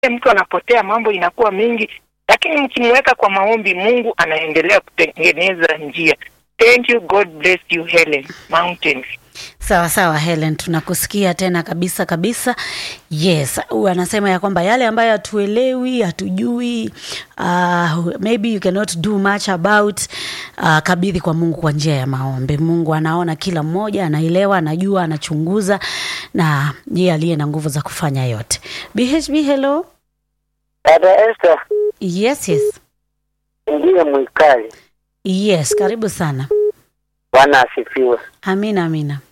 mtu anapotea, mambo inakuwa mingi, lakini mkimweka kwa maombi, Mungu anaendelea kutengeneza njia. Thank you, God bless you Helen Mountain. Sawa sawa Helen, tunakusikia tena kabisa kabisa. Yes, anasema ya kwamba yale ambayo hatuelewi, hatujui, uh, maybe you cannot do much about, uh, kabidhi kwa Mungu kwa njia ya maombi. Mungu anaona kila mmoja, anaelewa, anajua, anachunguza na yeye aliye na nguvu za kufanya yote. BHB, hello. Dada Esther Yes, yes. ndiye mwikali. Yes, karibu sana. Bwana asifiwe. Amina, amina.